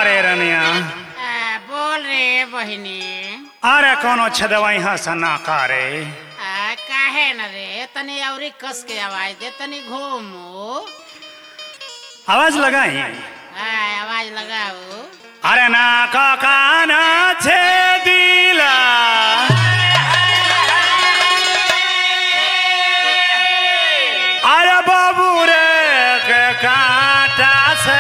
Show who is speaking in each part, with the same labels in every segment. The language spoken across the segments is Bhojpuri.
Speaker 1: रे रनिया
Speaker 2: आ, बोल रे बहिनी
Speaker 1: अरे कोनो छदवाई हंसा ना करे
Speaker 2: आ, काहे न रे तनी औरी कस के आवाज दे तनी घूमू
Speaker 1: आवाज लगाई
Speaker 2: आ, आवाज लगाओ
Speaker 1: अरे ना का काना छे दिला अरे बाबू रे के काटा से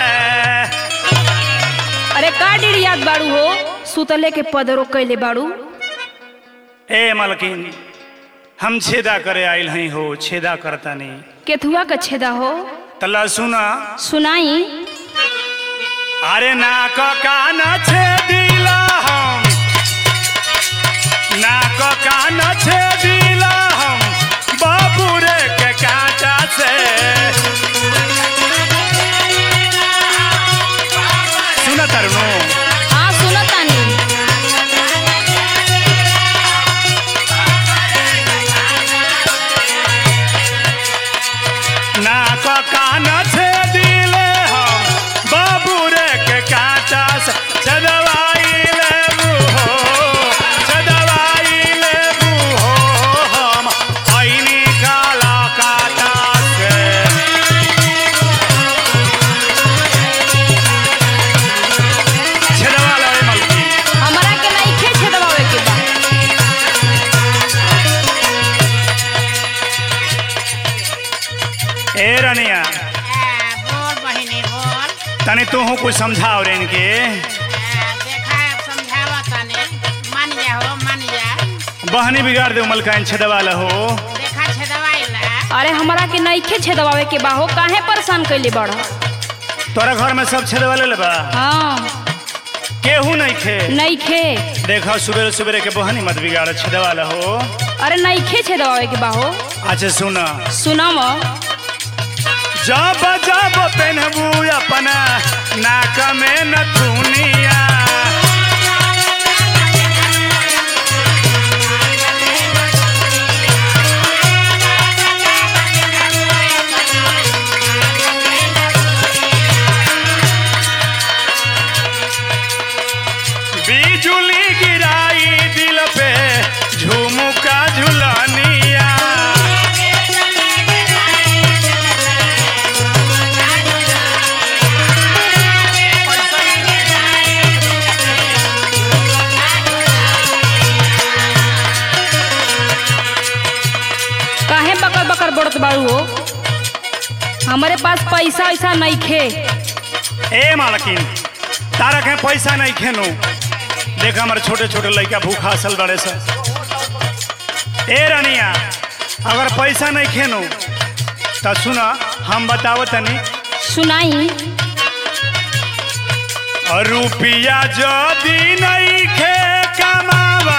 Speaker 3: अरे का डिड़ियात बाड़ू हो सुतले के पदरो कैले बाड़ू
Speaker 1: ए मलकिन हम छेदा करे आइल हई हो छेदा करता नहीं
Speaker 3: केथुआ का छेदा हो
Speaker 1: तला सुना
Speaker 3: सुनाई
Speaker 1: अरे नाक कान छेदिला हम नाक कान छेदिला हम बाबू रे के कांटा से सुना तरुणो
Speaker 3: हाँ सुनतानी
Speaker 1: नाक कान छेदिले हम बाबू रे के कांटा से छदवाई लेबू हो छदवाई लेबू हो हम ऐनी काला काटा से छेदवा लो ए मलकी
Speaker 3: हमारा के नइखे छेदवावे के बा
Speaker 1: ए रनिया
Speaker 2: आ, बोल बहिनी बोल
Speaker 1: तनी तू कुछ समझाओ रे इनके
Speaker 2: आ, देखा अब समझावा तनी मान जा हो मान जा
Speaker 1: बहनी बिगाड़ दे मलकाइन छदवा हो
Speaker 2: देखा छे दवाई ला
Speaker 3: अरे हमारा के नइखे छेदवावे के बा हो काहे परेशान कैले बाड़
Speaker 1: तोरा घर में सब छदवा ले बा
Speaker 3: हाँ
Speaker 1: केहू नहीं खे
Speaker 3: नइखे
Speaker 1: देखा सुबह सुबह के बहनी मत बिगाड़ छदवा हो
Speaker 3: अरे नइखे छेदवावे के बा हो
Speaker 1: अच्छा सुना
Speaker 3: सुनाव
Speaker 1: जब जब पहनबू अपना नाक में नथुनिया बिजुली गिराई दिल पे झुमुका झुलनिया
Speaker 3: काहे बकर बकर बढ़त बाड़ू हो हमारे पास पैसा वैसा नइखे
Speaker 1: ए मालकिन तारा के पैसा नहीं खेनू देख हमारे छोटे छोटे लड़का भूखा असल बड़े से ए रानिया अगर पैसा नहीं खेनू तो सुना हम बतावत तनी
Speaker 3: सुनाई
Speaker 1: और रुपया जदी नहीं खे कमावा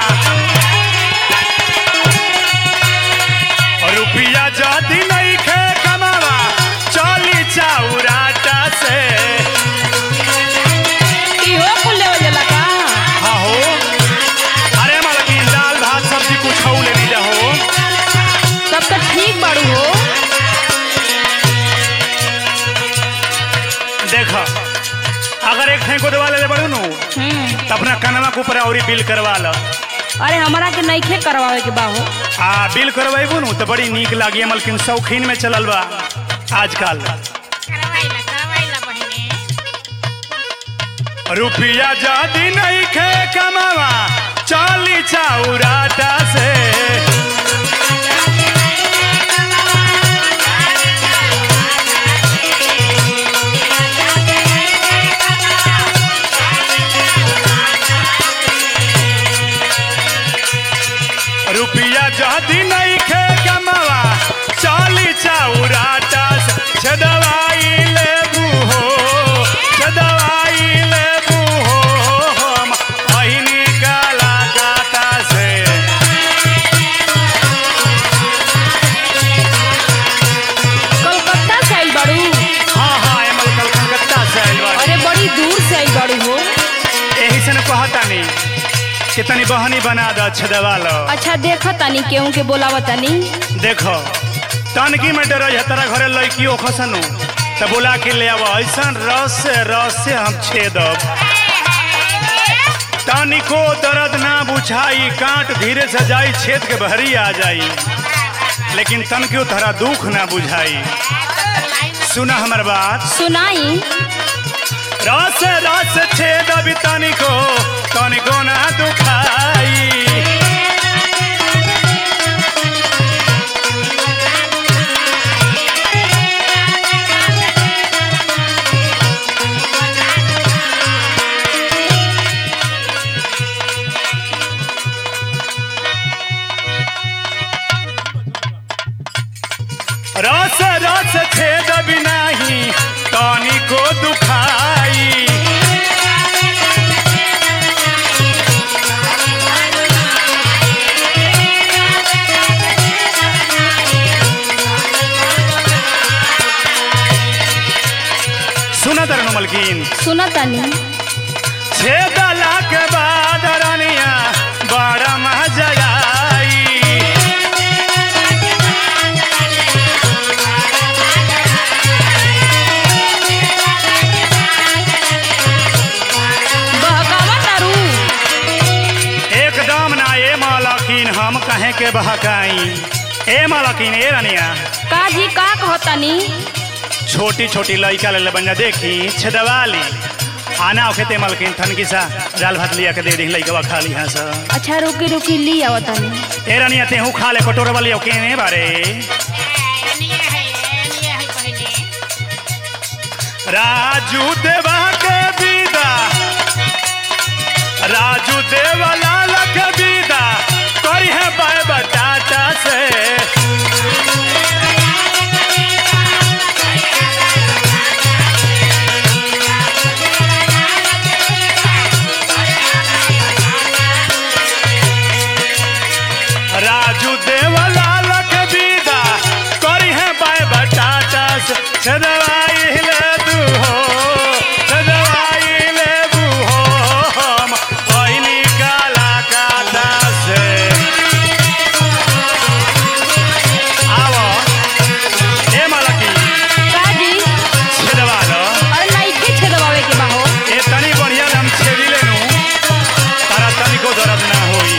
Speaker 1: और रुपया जदी नहीं खे कमावा चली चाउराटा से
Speaker 3: इहो कुल लेवल जाला का
Speaker 1: हाँ हो अरे मालकिन दाल भात सब्जी कुछ खाऊ ले लीजा हो
Speaker 3: तब तो ठीक बाड़ू हो
Speaker 1: देख अगर एक ठे गोदवा ले बड़ू नु
Speaker 3: हम्म
Speaker 1: तो अपना कनवा के ऊपर औरी बिल करवा ल
Speaker 3: अरे हमारा के नइखे करवावे के बा हो
Speaker 1: आ बिल करवाइबू नु तो बड़ी नीक लागी मलकिन शौकीन में चलल बा आजकल
Speaker 2: करवाई ला करवाई ला बहिनी
Speaker 1: रुपया जदी नहीं खे कमावा चाली चाउराटा से रुपया जदी नहीं खे कमावा चाली चाउराटा से छदवाई लेबू हो छदवाई लेबू हो हम अहिनी काला काटा से
Speaker 3: कलकत्ता से आइल बाड़ू
Speaker 1: हाँ हाँ एमल कल कलकत्ता से आइल बाड़ी
Speaker 3: अरे बड़ी दूर से आइल बाड़ू हो
Speaker 1: एही से न कहतानी कि तनी बहनी बना द छदवा लो
Speaker 3: अच्छा देख तनी केहू के बोलाव तनी
Speaker 1: देखो तनकी में डर है तेरा घरे लड़की ओ खसनु त तो बोला के ले आवा ऐसा रस से रस से हम छेदब तनिको दर्द ना बुझाई कांट धीरे से जाई छेद के बहरी आ जाई लेकिन तनिको तहरा दुख ना बुझाई सुना हमर बात
Speaker 3: सुनाई
Speaker 1: रस रस छेद अभी तनिको तनिको ना दुखाई रस रस छेद भी नाही तनिको दुखाई सुना तरनु मलकीन
Speaker 3: सुना तनी
Speaker 1: छेदला के बाद रानिया बड़ा मजा आई
Speaker 3: बहकावा तारू
Speaker 1: एकदम ना ए मालकिन हम कहे के बहकाई ए मालकिन ए रानिया
Speaker 3: का जी का कहतनी
Speaker 1: छोटी छोटी लड़का ले बंजा देखी छेदवाली आना ओखे ते मालकिन थनकी सा दाल भात लिया के दे दी लड़का खा ली हाँ सा
Speaker 3: अच्छा रुकी रुकी ली आवतनी
Speaker 1: ए रानिया तेहू खा ले कटोर वाली ओके ने बारे राजू देवा के विदा राजू देवा लाल के विदा करी है बाय बटाटा से राजू देवा लाल के विदा करी है बाय बटाटा से छदवाई ले दू हो छदवाई ले दू हो हम पहिनी काला काटा से आवो ए मालकी
Speaker 3: का जी
Speaker 1: छेदवा लो
Speaker 3: अरे नइखे छेदवावे के बा हो
Speaker 1: ए तनी बढ़िया हम छेदी लेनु तारा तनिको दर्द ना होई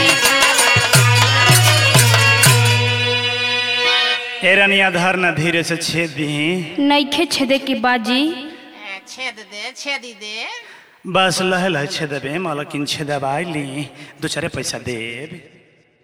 Speaker 1: ए रनिया धर न धीरे से छेद दी
Speaker 3: नइखे छेदे के बाजी
Speaker 2: छेद दे छेदी दे
Speaker 1: बस लहे लहे छेदबे मालकिन छेदबाई ली दो चारे पैसा देब